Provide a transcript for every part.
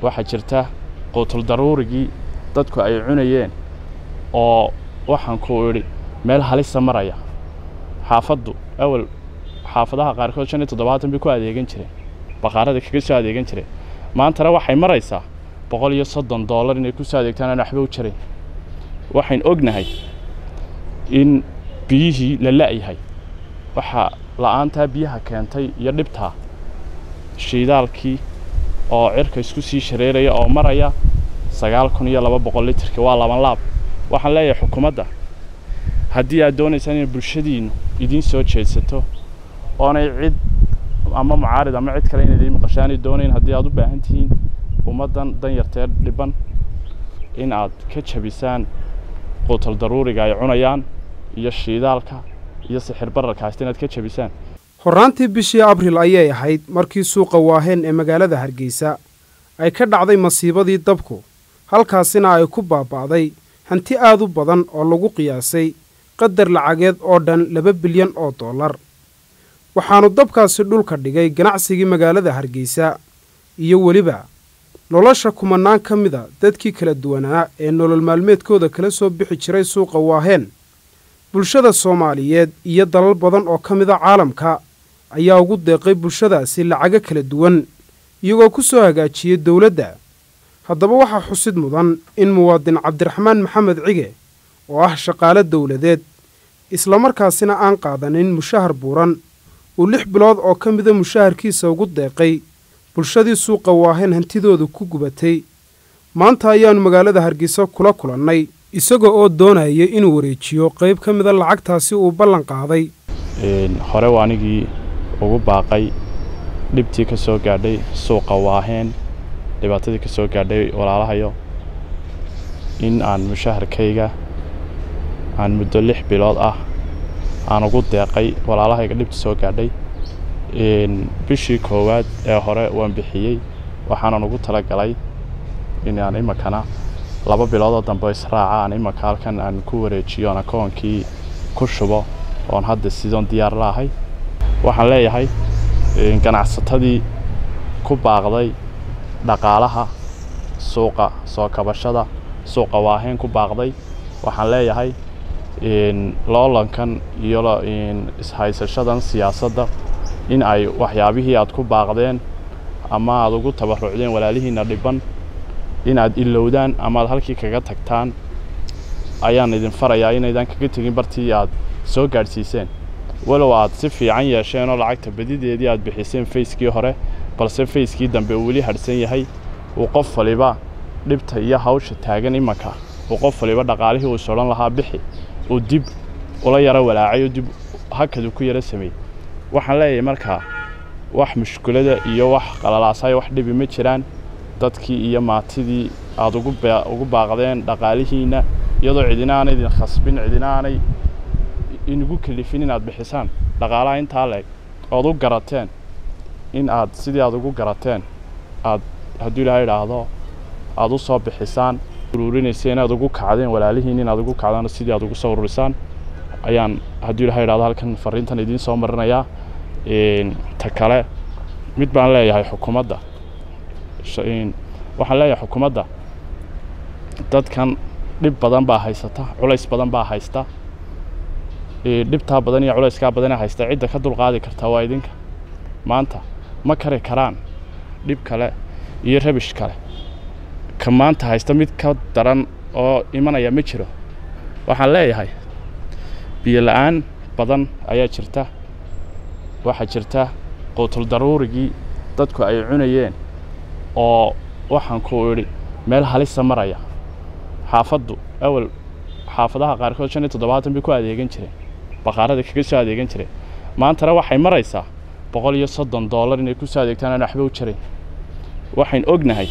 waxaa jirta quutul daruurigii dadku ay cunayeen oo waxaan ku idhi meel halisa maraya xaafaddu awal xaafadaha qaarkood shan iyo toddobaatan bay ku adeegan jireen baqaarada kaga soo adeegan jireen maantana waxay maraysaa boqol iyo soddon dollar inay ku soo adeegtaan aan waxba u jarayn waxayn ognahay in biyihii la la'yahay waxaa la'aantaa biyaha keentay iyo dhibtaa shiidaalkii oo cirka isku sii shareeraya oo maraya sagaal kun iyo laba boqol litirka waa laban laab waxaan leeyahay xukuumadda haddii aad doonaysaan inay bulshadiinnu idiin soo jeedsato oonay cid ama mucaarid ama cid kale inayd maqashaanay doonayn haddii aad u baahan tihiin ummaddan danyartee dhiban in aad ka jabisaan quutal daruuriga ay cunayaan iyo shiidaalka iyo sixir bararka haysta inaad ka jabisaan horraantii bishii abril ayay ahayd markii suuqa waaheen ee magaalada hargeysa ay ka dhacday masiibadii dabku halkaasina ay ku baaba'day hanti aad u badan oo lagu qiyaasay qadar lacageed oo dhan laba bilyan oo dollar waxaannu dabkaasi dhulka dhigay ganacsigii magaalada hargeysa iyo weliba nolosha kumannaan ka mida dadkii kala duwanaa ee nolol maalmeedkooda kala soo bixi jiray suuqa waaheen bulshada soomaaliyeed iyo dalal badan oo ka mida caalamka ayaa ugu deeqay bulshadaasi lacago kala duwan iyagoo ku soo hagaajiyey dowladda haddaba waxaa xusid mudan in muwaadin cabdiraxmaan maxamed cige oo ah shaqaale dowladeed islamarkaasina aan qaadanin mushahar buuran uu lix bilood oo ka mida mushaharkiisa ugu deeqay bulshadii suuqa waaheen hantidooda ku gubatay maanta ayaannu magaalada hargeysa kula kulannay isagoo oo doonaya inuu wareejiyo qayb ka mida lacagtaasi uu ballan qaaday hore waa anigii ugu baaqay dhibtii ka soo gaadhay suuqa waaheen dhibaatadii ka soo gaadhay walaalahayo in aan mushaharkayga aan muddo lix bilood ah aan ugu deeqay walaalahayga dhibta soo gaadhay bishii koowaad ee hore waan bixiyey waxaanan ugu talagalay inaan iminkana laba biloodoo dambe israaca aan iminka halkan aan ku wareejiyo aan akoonkii ku shubo oon hadda sidoon diyaar laahay waxaan leeyahay ganacsatadii ku baaqday dhaqaalaha suuqa soo kabashada suuqa waaheen ku baaqday waxaan leeyahay loolankan iyo ishaysashadan siyaasadda in ay waxyaabihii aad ku baaqdeen ama aad ugu tabarucdeen walaalihiinna dhiban in aad ilowdaan ama aad halkii kaga tagtaan ayaan idin farayaa inaydan kaga tegin bartii aad soo gaadhsiiseen walow aad si fiican yeesheen oo lacagta badideedii aad bixiseen fayskii hore balse fayskii dambe uu weli hadhsan yahay uu qof waliba dhibta iyo hawsha taagan imanka uu qof waliba dhaqaalihii uu sodhan lahaa bixi uu dib ula yaro walaacay oo dib hakadu ku yaro sameeyey waxaan leeyahay markaa wax mushkulada iyo wax qalalaasayo wax dhibi ma jiraan dadkii iyo maatidii aad ugu baaqdeen dhaqaalihiinna iyadoo cidina aanay idin khasbin cidina aanay inugu kelifin inaad bixisaan dhaqaalaha intaa leeg ood u garateen in aad sidii aad ugu garateen aad hadduu ilaahay idhaahdo aad u soo bixisaan uruurinaysa inaad ugu kacdeen walaalihiin inaad ugu kacdaan sidii aad ugu soo ururisaan ayaan hadduu ilahay idhahdo halkan fariintan idiin soo marinayaa ta kale mid baan leeyahay xukuumadda waxaan leeyahay xukuumadda dadkan dhib badan baa haysata culays badan baa haysta dhibtaa badan iyo culayskaa badanee haysta cidda ka dulqaadi kartaa waa idinka maanta ma kari karaan dhib kale iyo rabish kale ka maanta haysta mid ka daran oo imanaya ma jiro waxaan leeyahay biyo la'aan badan ayaa jirta waxaa jirta quutul daruurigii dadku ay cunayeen oo waxaan ku idhi meel halisa maraya xaafaddu awal xaafadaha qaarkood shan iyo toddobaatan bay ku adeegan jireen baqaarada kaga soo adeegan jireen maantana waxay maraysaa boqol iyo soddon dollar inay ku soo adeegtaan aan waxba u jarayn waxayn ognahay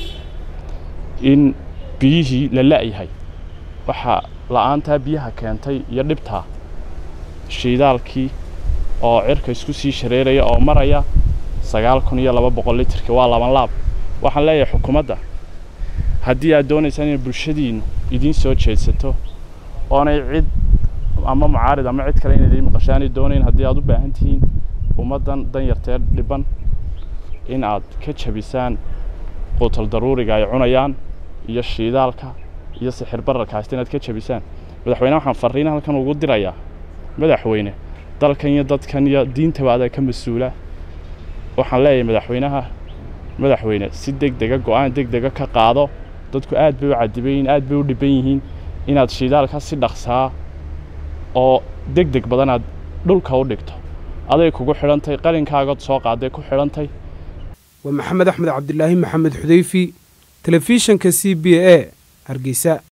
in biyihii la la'yahay waxaa la'aantaa biyaha keentay iyo dhibtaa shiidaalkii oo cirka isku sii shareeraya oo maraya sagaal kun iyo laba boqol litirka waa laban laab waxaan leeyahay xukuumadda haddii aad doonaysaan inay bulshadiinnu idiin soo jeedsato oonay cid ama mucaarid ama cid kale inayd maqashaanay doonayn haddii aad u baahan tihiin ummaddan danyartee dhiban in aad ka jabisaan quutal daruuriga ay cunayaan iyo shiidaalka iyo sixir bararka haysta inaad ka jabisaan madaxweyne waxaan farriin halkan ugu dirayaa madaxweyne dalkan iyo dadkan iyo diintaba adaa ka mas-uula waxaan leeyahay madaxweynaha madaxweyne si deg dega go-aan deg dega ka qaado dadku aad bay u cadiban yihiin aad bay u dhiban yihiin inaad shiidaalka si dhaqsaa oo deg deg badan aad dhulka u dhigto aday kugu xidhantay qalinkaagood soo qaaday ku xidhantay waa maxamed axmed cabdilaahi maxamed xudeyfi telefishanka c b a hargeysa